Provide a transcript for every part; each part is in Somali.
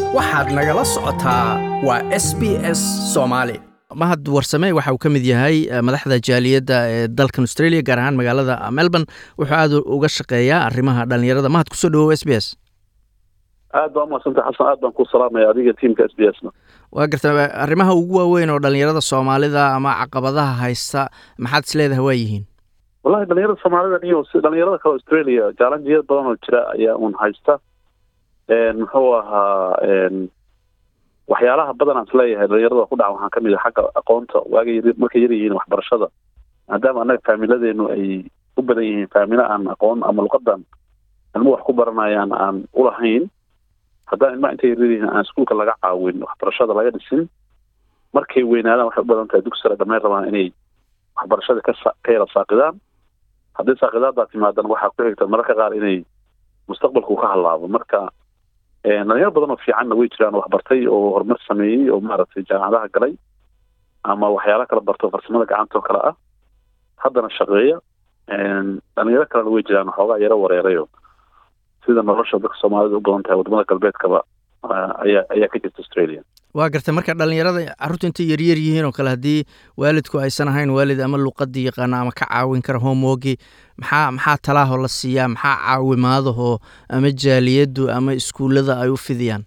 waxaad nagala socotaa waa s b s soomaali mahad warsame waxa uu ka mid yahay madaxda jaaliyadda ee dalkan australia gaar ahaan magaalada melbourne wuxuu aad uga shaqeeyaa arrimaha dhallinyarada mahad kusoo dhawow s b s aad baa umadsantay xasan aad baan ku salaamaya adiga tiamka s b s na waa garta arrimaha ugu waaweyn oo dhallinyarada soomaalida ama caqabadaha haysta maxaad is leedahay waa yihiin wallahi dhalinyarada soomaalida iyo si dhalinyarada kale australia jaalanjiyad badan oo jira ayaa un haysta muxuu ahaa waxyaalaha badan aan isleeyahay dhalinyarada ku dhaca waxaa kamid a xagga aqoonta waaga yar markay yar yihiin waxbarashada maadaama annaga faamiladeenu ay u badan yihiin faamilo aan aqoon ama luqadan ilmo wax ku baranayaan aan ulahayn haddaan ilmaha intay yar yihiin aan iskuulka laga caawin waxbarashada laga dhisin markay weynaadaan waxay u badan tahay dugsi sare dhammayn rabaan inay waxbarashada ka ka yara saaqidaan haddii saaqidaadbaa timaadan waxaa ku xigta mararka qaar inay mustaqbalku ka hallaabo marka dhalinyaro badan oo fiicanna way jiraan waxbartay oo horumar sameeyey oo maaragtay jaamacadaha galay ama waxyaala kala barto farsamada gacanta oo kale ah haddana shaqeeya dhalinyaro kalena way jiraan waxoogaa yaro wareerayo sida nolosha dadka soomaalida u badan tahay wadamada galbeedkaba ayaa ayaa ka jirta australia waa gartay marka dhalinyarada carruurta intay yaryar yihiin oo kale haddii waalidku aysan ahayn waalid ama luqadii yaqaana ama ka caawin kara homewogi maxaa maxaa talaaho la siiyaa maxaa caawimaadahoo ama jaaliyaddu ama iskuullada ay u fidiyaan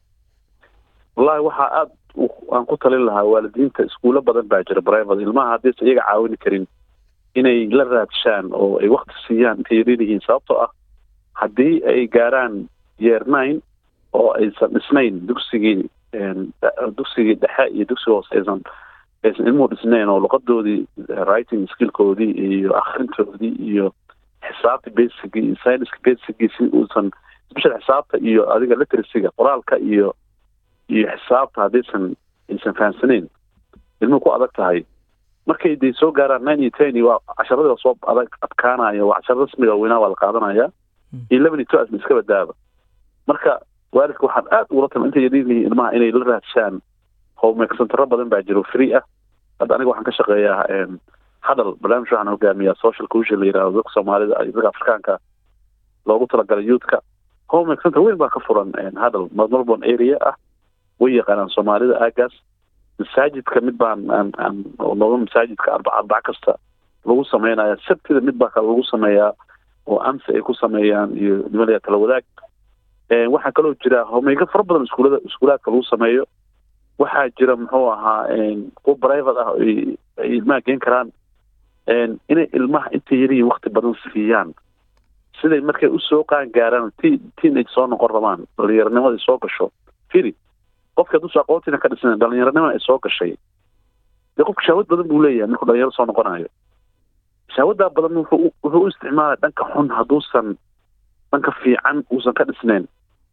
wallahi waxaa aada aan ku talin lahaa waalidiinta iskuulo badan baa jira private ilmaha haddaysan iyaga caawini karin inay la raadshaan oo ay wakti siiyaan intay yaryar yihiin sababtoo ah haddii ay gaaraan yeer nine oo aysan dhisnayn dugsigii dugsigii dhexe iyo dugsiga hoose aysan aysan ilmuhu dhisnayn oo luqadoodii writing skillkoodii iyo akrintoodii iyo xisaabta basicgii iyo scienska basicgii si uusan special xisaabta iyo adiga literacyga qoraalka iyo iyo xisaabta haddaysan aysan fahamsanayn ilmuhu ku adag tahay markay day soo gaaraan nine iyo ten waa casharadii soo adag adkaanaya waa casharo rasmiga weynaa waa la qaadanaya iyo eleven iyo two asma iska badaaba marka waalidka waxaan aad ugula tama intay yaryaryihiin ilmaha inay la raadshaan homework centero badan baa jiro free ah hadda aniga waxaan ka shaqeeyaa hadal barnaamij waxaan hogaamiyaa social cohesion la yirahdo dadka soomaalida iyo dadka afrikaanka loogu talagalay youthka homework center weyn baa ka furan hadal melbourne area ah way yaqaanaan soomaalida aagaas masaajidka mid baan aan aan nooga masaajidka arbac arbac kasta lagu sameynaya sabtida mid baa kale lagu sameeyaa oo amsi ay ku sameeyaan iyo nimalaya tala wadaag waxaa kaloo jira homeyga fara badan iskuulada iskuulaadka lagu sameeyo waxaa jira muxuu ahaa kuwa private ah ay ilmaha geen karaan inay ilmaha intay yarihiin wakti badan siiyaan siday markay usoo qaan gaaraan t teenage soo noqon rabaan dhalinyaronimada ay soo gasho firi qofki hadduusa aqoontiina ka dhisna dhalinyaronimada ay soo gashay dee qofka shaawad badan buu leeyahay markuu dhalinyaro soo noqonayo shaawadaa badan wuxuu wuxuu u isticmaalaya dhanka xun hadduusan dhanka fiican uusan ka dhisnayn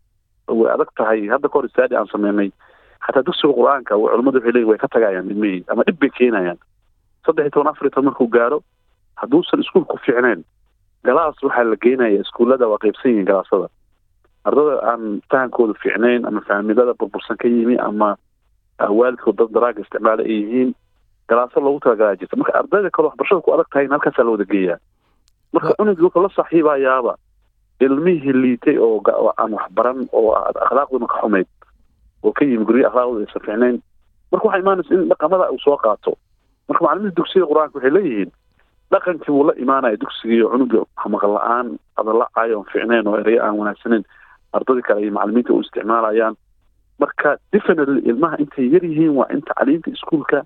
way adag tahay hadda kahor istaadi aan sameynay xataa dugsiga qur-aanka culamadu waxay leeyihin way ka tagayaan ilmihii ama dhib bay keenayaan saddex iyo toban afar iyo toban markuu gaaro hadduusan iskuul ku fiicnayn galaas waxaa la geenaya iskuullada waa qaybsan yihiin galaasada ardada aan fahankooda fiicnayn ama faamilada burbursan ka yimi ama waalidkood dad daraaga isticmaala ay yihiin galaaso loogu talagalaa jirta marka ardayda kale waxbarashada ku adag tahay halkaasaa la wada geeyaa marka cunug wuxuu la saaxiibayaaba ilmihii liitay oo aan waxbaran oo akhlaaqduna ka xumayd oo ka yimi guryo akhlaaqdooda aysan fiicnayn marka waxaa imaanaysa in dhaqamada uu soo qaato marka macalimiinta dugsiga qur-aanka waxay leeyihiin dhaqankii buu la imaanaya dugsigii oo cunuga maqal la-aan adalacayo oon fiicnayn oo ereyo aan wanaagsaneyn ardadii kale iyo macalimiinta u isticmaalayaan marka definitely ilmaha intay yar yihiin waa in tacliinta iskuolka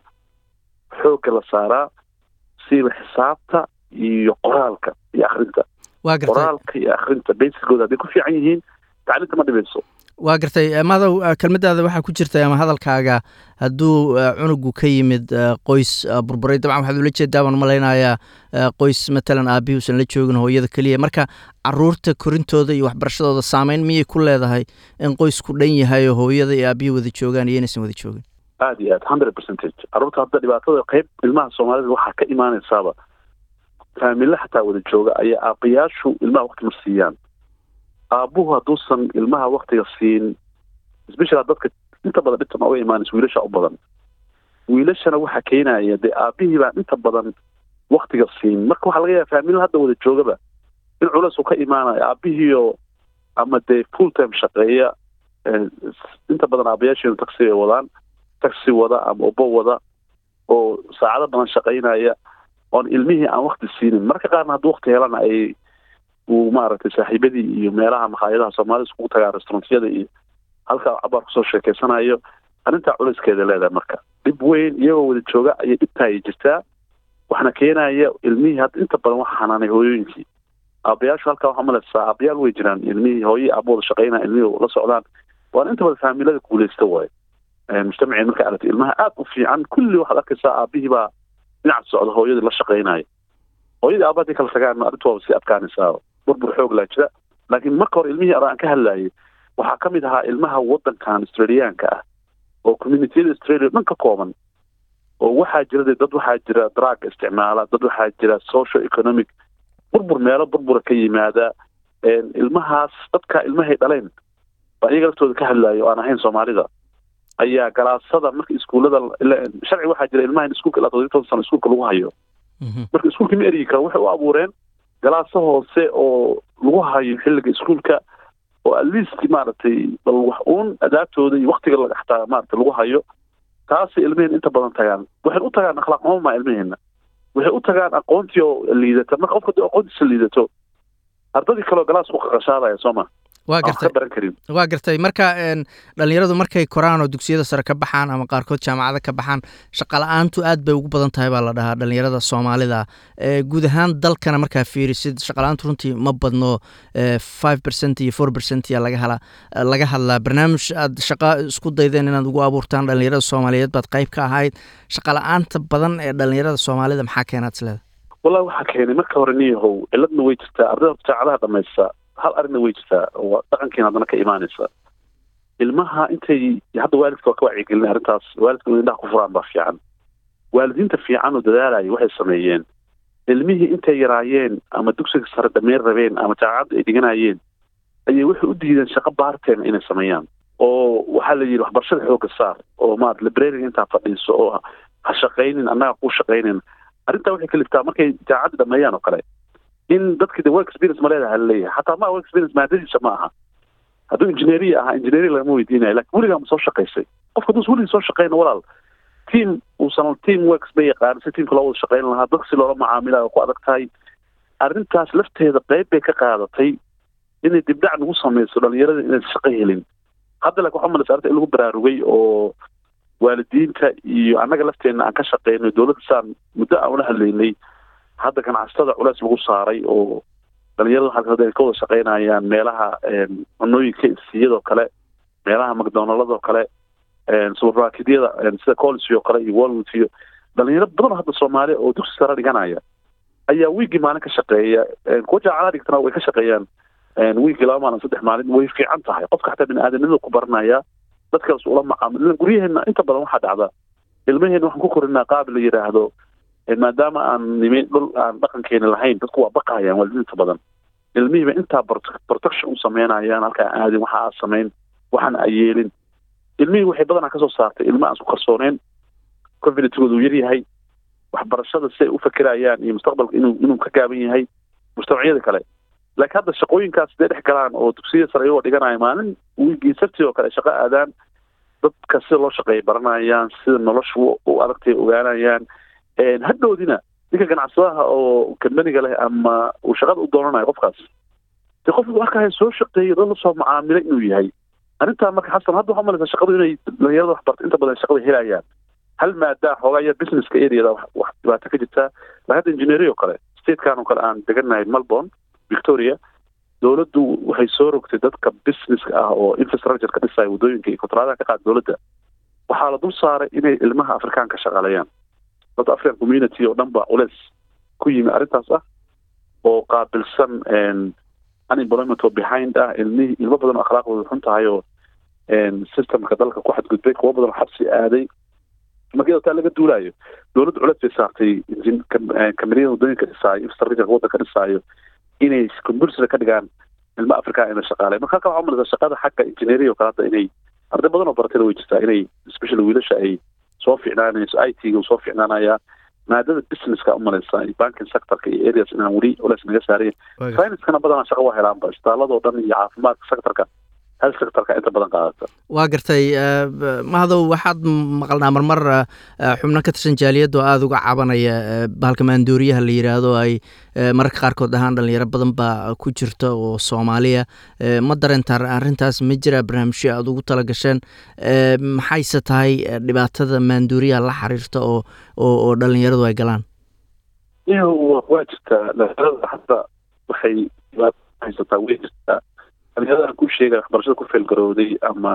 xoogga la saaraa siiba xisaabta iyo qoraalka iyo akrinta qoraalka iyo akrinta basicooda hadday ku fiican yihiin tacliinta ma dhibayso waa gartay madow kelmadaada waxaa ku jirta ama hadalkaaga hadduu cunugu ka yimid qoys burburay dabcan waxaad ula jeedaa baan malaynayaa qoys matalan aabihii usan la joogin hooyada keliya marka caruurta korintooda iyo waxbarashadooda saameyn miyay ku leedahay in qoysku dhan yahay oo hooyada iyo aabihii wada joogaan iyo inaysan wada joogin aad iyo aad hundred percentage carruurta hadda dhibaatada qeyb ilmaha soomaalida waxaa ka imaanaysaaba faamille xataa wada jooga ayaa aabayaashu ilmaha wakti ma siiyaan aabuhu hadduusan ilmaha waktiga siin special dadka inta badan dhibta nooga imaanaysa wiilasha u badan wiilashana waxaa keenaya dee aabihii baan inta badan waktiga siin marka waxaa laga yaaba faamilada hadda wada joogaba in culeys uu ka imaanayo aabihiio ama dee full time shaqeeya inta inta badan aabayaasheenu taxi ay wadaan taxi wada ama ubo wada oo saacado badan shaqaynaya oon ilmihii aan wakti siinin marka qaarna hadduu wakti helana ay uu maaragtay saaxiibadii iyo meelaha makhaayadaha soomaalida iskugu tagaan restaurantyada iyo halkaa cabaar kusoo sheekeysanayo arrintaa culayskeeda leedahay marka dhib weyn iyagoo wada jooga ayay dhibtaayay jirtaa waxna keenaya ilmihii hadda inta badan waxa xanaanay hooyooyinkii aabayaashu halkaa waxaa malaysaa aabayaal way jiraan ilmihii hooye aabooda shaqaynaya ilmihii la socdaan waana inta badan faamilada guuleysta waaye mujtamaceen marka aragtay ilmaha aad u fiican kulli waxaad arkaysaa aabihii baa dhinac socda hooyadii la shaqaynaya hooyadii aaba haddii kala tagaan arrintu waaba sii adkaanaysaa burbur xoog laa jira laakiin marka hore ilmihii aan ka hadlayay waxaa ka mid ahaa ilmaha waddankan australiyaanka ah oo communitiyada australia dhan ka kooban oo waxaa jira dad waxaa jira drug isticmaala dad waxaa jira social economic burbur meelo burbura ka yimaada ilmahaas dadka ilmahay dhaleen baa iyaga laftooda ka hadlaayo aan ahayn soomaalida ayaa galaasada marka iskuullada sharci waxaa jira ilmaha in iskuulka ilaa toddobiyi toban sano iskuulka lagu hayo marka iskuulka ma eryi karo waxay u abuureen galaaso hoose oo lagu hayo xilliga iskuulka oo at least maaragtay bal wax uun adaabtooda iyo waktiga xataa maaragtay lagu hayo taasay ilmaheen inta badan tagaan waxay u tagaan akhlaaq xumo maa ilmaheena waxay u tagaan aqoontii oo liidata marka qofka hadii aqoontiisa liidato ardadii kaleoo galaas ku qaqashaadaya soo ma waa gartay baran karin waa gartay marka dhalinyaradu markay koraan oo dugsiyada sare ka baxaan ama qaarkood jaamacada ka baxaan shaqala-aantu aad bay ugu badan tahay baa la dhahaa dhalinyarada soomaalida guud ahaan dalkana markaa fiirisid shaqala-aantu runtii ma badno five percent iyo four percent ya laga hala laga hadlaa barnaamij aad shaqa isku daydeen inaad ugu abuurtaan dhalinyarada soomaaliyeed baad qayb ka ahayd shaqala-aanta badan ee dhalinyarada soomaalida maxaa keenaad isleeda wallahi waxaa keenay marka hore niyahow ciladna way jirtaa ardayda jaacadaha dhamaysta hal arrinna way jirtaa oo dhaqankeena haddana ka imaanaysa ilmaha intay hadda waalidka waa ka wacyigelin arrintaas waalidka in indhaha ku furaan baa fiican waalidiinta fiican oo dadaalaya waxay sameeyeen ilmihii intay yaraayeen ama dugsiga sare dhameyn rabeen ama jaamacadda ay dhiganayeen ayay waxay u diideen shaqo baarteena inay sameeyaan oo waxaa la yidhi waxbarashada xoogga saar oo maarata librariga intaa fadhiiso oo ha shaqaynin annaga kuu shaqaynin arrintaa waxay kaliftaa markay jaamacadda dhameeyaan oo kale in dadkii de work experience ma leedaha laleeyahay xataa ma work experience maadadiisa ma aha hadduu engineeriya ahaa engineering lagama weydiinayo lakin weligaa ma soo shaqaysay qofka hadduu weligii soo shaqayna walaal team uusan team works ba yaqaan si teamka loo wada shaqayn lahaa dad si loola macaamilayo ku adag tahay arrintaas lafteeda qayb bay ka qaadatay inay dibdhac nagu samayso dhalinyarada inaysan shaqo helin hadda laakin waxaa malaysa arrinta in lagu baraarugay oo waalidiinta iyo annaga lafteenna aan ka shaqeyno dowladda saan muddo aan ula hadlaynay hadda ganacsatada culeys lagu saaray oo dhalinyarada halka ay ka wada shaqeynayaan meelaha cunooyinka siyadoo kale meelaha macdonaldoo kale supermarketyada sida college oo kale iyo walwood iyo dhalinyaro badan hadda soomaaliya oo dugsi sare dhiganaya ayaa wiigii maalin ka shaqeeya kuwa jaacadaha dhigtana way ka shaqeeyaan wiigii laba maalin saddex maalin way fiican tahay qofka xataa bini-aadanimada ku baranaya dadkaas ula macaamil guryaheena inta badan waxaa dhacda ilmaheena waxaan ku korinaa qaab la yidhaahdo maadaama aan nimi dhul aan dhaqankeeni lahayn dadku waa baqayaan waalidiinta badan ilmihiiba intaa protection u sameynayaan halkaa aadin waxa aad samayn waxaan ayeelin ilmihii waxay badanaa kasoo saartay ilma aan isku kalsooneen confidentigooda uu yaryahay waxbarashada si ay u fakirayaan iyo mustaqbalka inuu inuu ka gaaban yahay mujtamacyada kale laakiin hadda shaqooyinkaas dee dhex galaan oo dugsiyada sare iyagoo dhiganaya maalin wiigii sabti oo kale ay shaqo aadaan dadka sida loo shaqeeya baranayaan sida nolosha u adagtay ogaanayaan hadhoodina ninka ganacsadaha oo kambaniga leh ama uu shaqada u doonanayo qofkaas de qofku markaa soo shaqeeyo dad lasoo macaamilay inuu yahay arrintaa marka xasan hadda waxaa malaysaa shaqadu inay dhalinyarada waxbarta inta badan shaqada helayaan hal maadaa xoogaa yar businesska areada wax dhibaato ka jirtaa la hadda engineeri oo kale statekan oo kale aan deganahay melbourne victoria dowladdu waxay soo rogtay dadka businesska ah oo infrastructure ka dhisaya waddooyinka iyo kontraadaha ka qaada dowladda waxaa la dul saaray inay ilmaha afrikaanka shaqaaleeyaan dadka african community oo dhan ba culeys ku yimi arrintaas ah oo qaabilsan unemployment oo behind ah ilmihii ilmo badan oo akhlaaqdooda xun tahay oo systemka dalka ku xadgudbay kuwo badan oo xabsi aaday markii taa laga duulaayo dowladda culeys bay saartay kameriyada waddooyinka dhisaayo infrastructure waddanka dhisaayo inay compulsory ka dhigaan ilmo africa ina shaqaalay marka halka waxaa umalaysaa shaqada xagga engineering oo kale hadda inay arday badan oo baratayda way jirtaa inay especially wiilasha ay soo ficnaanayso i t ga soo ficnaanaya maadada businesska umalaysa banking sectorka iyo areas inaan weli culeys naga saarayn financekana badanaa shaqa waa helaanba isbitaaladoo dhan iyo caafimaadka sectorka health sectorka inta badan qaadata waa gartay mahadow waxaad maqalnaa marmar xubno ka tirsan jaaliyadda oo aada uga cabanaya bahalka maandooriyaha la yidhaahdo ay mararka qaarkood ahaan dhalinyaro badan baa ku jirta oo soomaaliya ma dareentaa arrintaas ma jira barnaamijyo aada ugu tala gasheen maxayse tahay dhibaatada maandooriyaha la xiriirta oo oo dhalinyaradu ay galaan waa jirtaa dhalinyarada hadda waxay haysataa way jirtaa dhalinyarada aan ku sheegay waxbarashada ku feelgarowday ama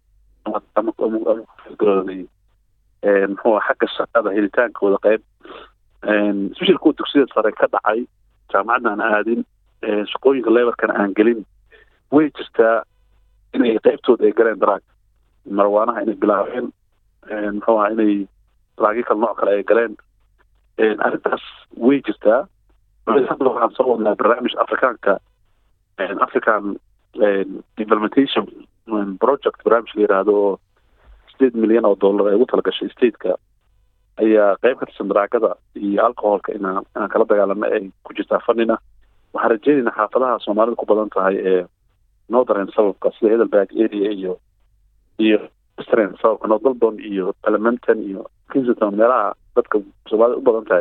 ama ku feelgarowday muxuu xagga shaqada helitaankooda qayb especially kuwa dugsiyada sare ka dhacay jaamacadna aan aadin shaqooyinka lebarkana aan gelin way jirtaa inay qaybtooda ay galeen daraag marwaanaha inay bilaabeen muxuu aha inay daraagyo kale nooc kale ay galeen arrintaas way jirtaa hadda waxaan soo wadnaa barnaamij afrikaanka african implementation project barnaamij la yidhaahdo oo sideed milyan oo dollar ay ugu talagashay stateka ayaa qayb ka tirsan daraagada iyo alcoholka inaan inaan kala dagaalano ay ku jirtaa fanina waxaan rajeynaynaa xaafadaha soomaalida ku badan tahay ee northern sababka sida heidelberg area iyo iyo western sababka north melbourne iyo parliamenton iyo kingston meelaha dadka soomaalida u badan tahay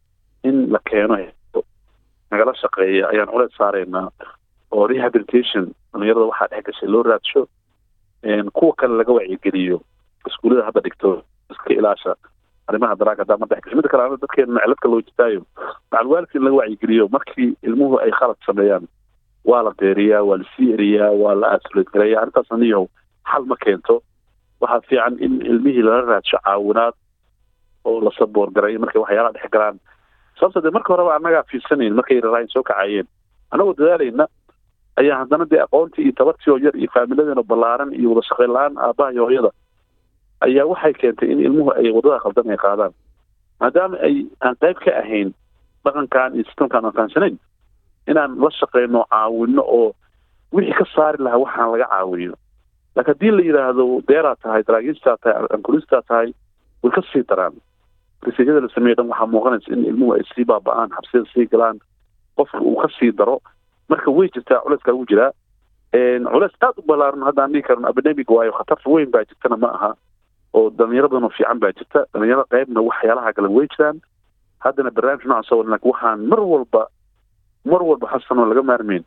in la keeno nagala shaqeeya ayaan culeed saaraynaa oo rehabilitation dhalinyarada waxaa dhex gashay loo raadsho kuwa kale laga wacyigeliyo iskuullada hadda dhigto iska ilaasha arrimaha daraaga haddaa ma dhex gasho midda kale ana dadkeena meceladka loo jitaayo macalwaalidka in laga wacyigeliyo markii ilmuhu ay khalad sameeyaan waa la deeriyaa waa la sii eriyaa waa la aasuleed gareeya arrintaas aniyahow xal ma keento waxaa fiican in ilmihii lala raadsho caawinaad oo la saboor gareeyo markay waxyaalaha dhex galaan sababta dee marka horeba annagaa fiirsanayn markay raraayin soo kacayeen annagoo dadaalayna ayaa haddana dee aqoontii iyo tabartii oo yar iyo faamiladeena ballaaran iyo wada shaqayn la-aan aabbaha iyo hooyada ayaa waxay keentay in ilmuhu ay waddada khaldan ay qaadaan maadaama ay aan qayb ka ahayn dhaqankan iyo sistamkaan aan fahamsanayn inaan la shaqeyno caawino oo wixii ka saari lahaa waxaan laga caawiyo laakiin haddii la yidhaahdo deeraa tahay daraagiistaa tahay ankulistaa tahay way ka sii daraan rasiijyada la sameeye dhan waxaa muuqanaysa in ilmuhu ay sii baaba-aan xabsiyada sii galaan qofka uu ka sii daro marka way jirtaa culeyskaa ugu jiraa culeys aada u ballaaran hadda aan dhihi karno abidemic waayo khatar weyn baa jirtana ma aha oo dhalinyaro badan oo fiican baa jirta dhalinyaro qaybna waxyaalaha kale way jiraan haddana barnaamij noocaas oo laakiin waxaan mar walba mar walba xasan oo laga maarmeyn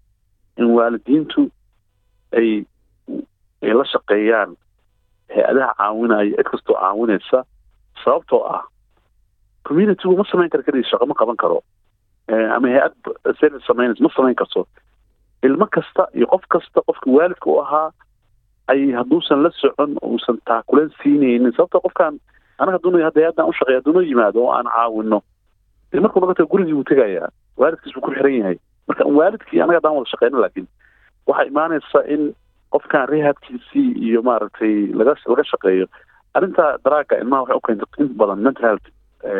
in waalidiintu ay ay la shaqeeyaan hay-adaha caawinaya cid kastoo caawinaysa sababtoo ah communitygu ma samayn kara keliya shaqo ma qaban karo ama hay-ad service samaynaysa ma samayn karto ilmo kasta iyo qof kasta qofka waalidka u ahaa ay hadduusan la socon uusan taakuleen siinaynin sababtoo qofkaan anaga hadduna hadda hay-addan u shaqeeya hadduna yimaado oo aan caawino dee markuu naga tago gurigii buu tegayaa waalidkiis buu ku xiran yahay marka waalidkii anaga haddaan wada shaqeyno laakiin waxaa imaanaysa in qofkan rehabkiisii iyo maaragtay laga laga shaqeeyo arrinta daraaga ilmaha waxay u keentay in badan mental health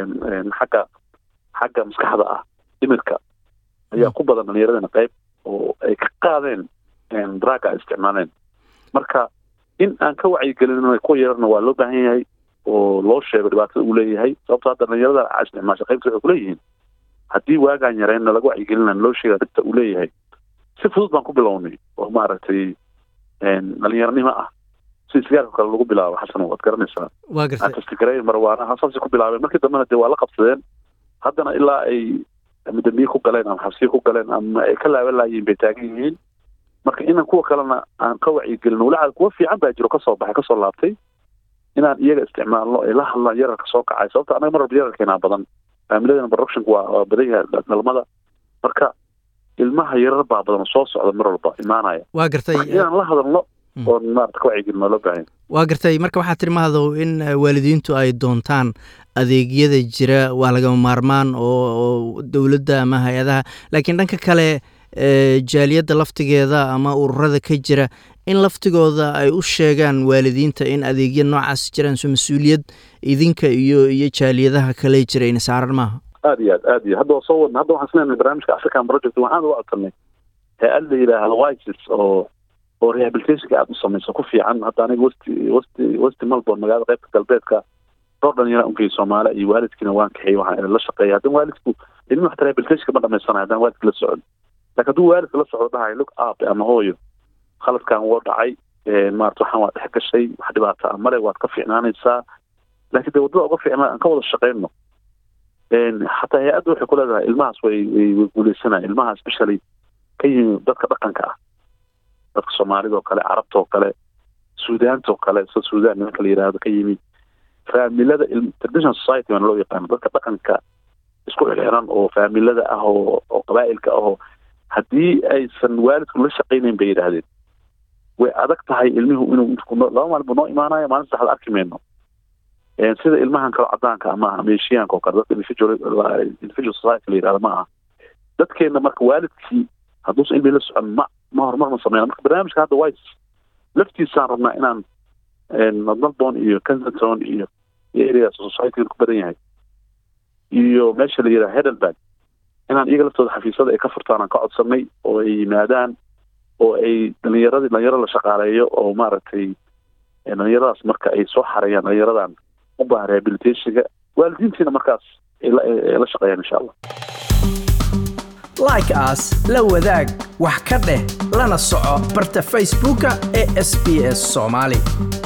xagga xagga maskaxda ah dhimirka ayaa ku badan dhalinyaradana qayb oo ay ka qaadeen daraaga ay isticmaaleen marka in aan ka wacyigelin kuwa yararna waa loo baahan yahay oo loo sheego dhibaatada uu leeyahay sababto hadda dhalinyarada isticmaasha qaybta waxay kuleeyihiin haddii waagaan yareenna laga wacyigelina loo sheega dhibta uu leeyahay si fudud baan ku bilownay oo maaragtay dhalinyaranimo ah si sigaarka kale lagu bilaabo xasan waad garanaysaa waa gartay atastigare marwaanaha saasay ku bilaabeen markii dambena dee waa la qabsadeen haddana ilaa ay ama dambiye ku galeen ama xabsiye ku galeen ama ay ka laaban laayiin bay taagan yihiin marka inaan kuwa kalena aan ka wacyigelin walaca kuwa fiican baa jiro kasoo baxay kasoo laabtay inaan iyaga isticmaalno ay la hadlaan yararka soo kacay sababta anaga mar walba yararkeenaa badan faamiladana productionka waa waa badan yahay dhalmada marka ilmaha yarar baa badan soo socda mar walba imaanaya waa gartay inaan la hadalno oo maarata ka wacyigelin waa loo baahan waa gartay marka waxaa tiri mahadow in waalidiintu ay doontaan adeegyada jira waa lagama maarmaan oo oo dowladda ama hay-adaha laakiin dhanka kale jaaliyadda laftigeeda ama ururada ka jira in laftigooda ay u sheegaan waalidiinta in adeegya noocaas jiraan so mas-uuliyad idinka iyo iyo jaaliyadaha kale jira ina saaran maaha aad iyo aad aad iyo hadda waa soo wadna hadda waxaan islenahay barnaamijka african project waxaan uga codsanay hay-ad la yidhaahdo wises oo oo rehabilitationka aada u samayso ku fiican hadda aniga westi westi westi melbourne magaalada qaybta galbeedka dhowr dhalinyara unkay soomaali iyo waalidkiina waan kaxeey waxaan la shaqeeya haddana waalidku ilmi waxta rehabilitationka ma dhamaysanayo haddaan waalidka la socon laakiin hadduu waalidka la socdo dhahayo look up ama hooyo khaladkan woo dhacay maarata waxaan waa dhex gashay wax dhibaata a male waad ka fiicnaanaysaa laakiin dee waddada uga fiicnaa aan ka wada shaqayno xataa hay-adda waxay ku leedahay ilmahaas way way guuleysanaya ilmaha especially ka yimi dadka dhaqanka ah dadka soomaalida oo kale carabta oo kale suudaanta oo kale sida suudaan nimanka la yidhaahdo ka yimi faamilada traditional society baan loo yaqaano dadka dhaqanka isku xirxiran oo faamilada ah oo oo qabaa'ilka ahoo haddii aysan waalidku la shaqaynayn bay yidhaahdeen way adag tahay ilmihu inuu laba maalin buu noo imaanayo maalin saddexda arki mayno sida ilmahan kale cadaanka ama aha meeshiyaanka oo kale dadka individual individual society la yidhahdo ma aha dadkeena marka waalidkii hadduusan ilmi la socon ma ma horumar ma sameyna marka barnaamijka hadda wise laftiisaan rabnaa inaan melbourne iyo kensington iyo areas society ku badan yahay iyo meesha la yidhaha heidelberg inaan iyaga laftooda xafiisyada ay ka furtaan aan ka codsanay oo ay yimaadaan oo ay dhalinyaradii dhalinyaro la shaqaaleeyo oo maaragtay dhalinyaradaas marka ay soo xareeyaan dhalinyaradan u baahan rehabilitationka waalidiintiina markaas ay la shaqeeyaan insha allah like as la wadaag wax ka dheh lana soco barta facebooka ee sb s soomaali